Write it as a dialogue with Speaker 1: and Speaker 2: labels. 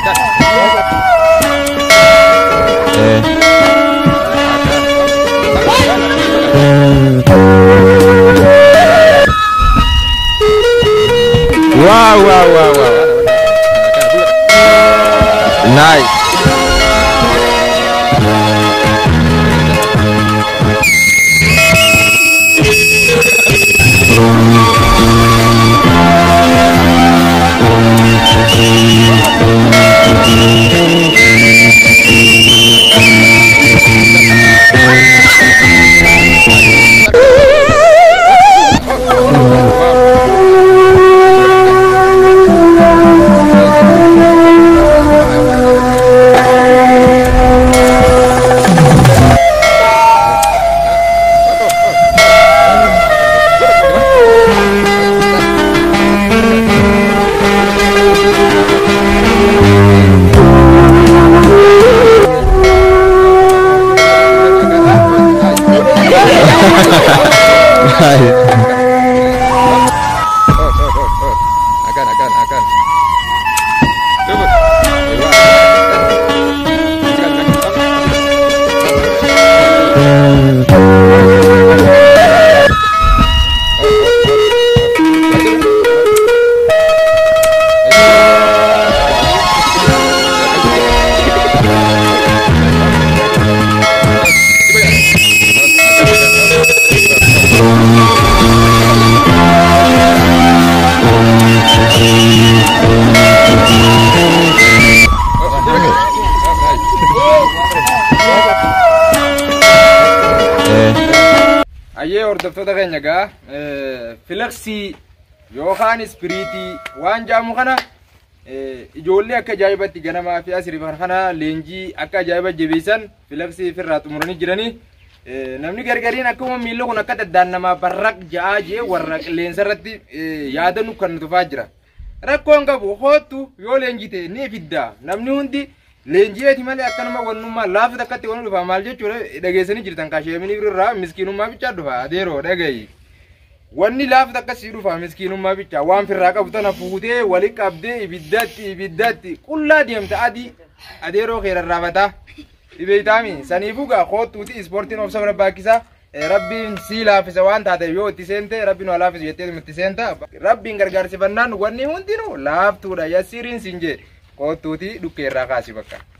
Speaker 1: Wow, wow, wow, wow. Nice.
Speaker 2: Akan, akan, akan. Coba. Ayyee hordoftoota keenya gaa filaksii yookaan ispiriitii waan jaamu kana ijoollee akka ajaa'ibatti ganamaa fi asirifan kana leenjii akka ajaa'iba jabeessan filaksii ofirraa xumuranii jiranii namni gargariin akkuma miilli kun akka daddaan namaa barraq ja'aa jee warra qilleensa irratti yaada nu kan tufaa jira rakkoon qabu hoottu yoo leenjii ta'e ni fidda namni hundi leenji'eeti malee akkanuma wannummaa laafi takkatti wani dhufa maal jechuudha dhageessanii jirtan kaasheemini irraa miskiinummaa bichaa dhufa adeeroo dhagayi wanni laafi takkasii dhufa miskiinummaa bichaa waan firraa qabu tana fuutee wali qabdee ibiddatti ibiddatti qullaa deemta adii adeeroo keerarraafataa dhibeeytaami saniifuu gaa koottuuti ispoortiin obsa barbaachisaa rabbiin sii laafisa waan taate yoo itti seente rabbiin waa laafisu jettee itti seenta rabbiin gargaarsifannaan wanni hundinuu laaftuudha yassiriin siin jee koottuuti dhukkeerraa kaasi bakka.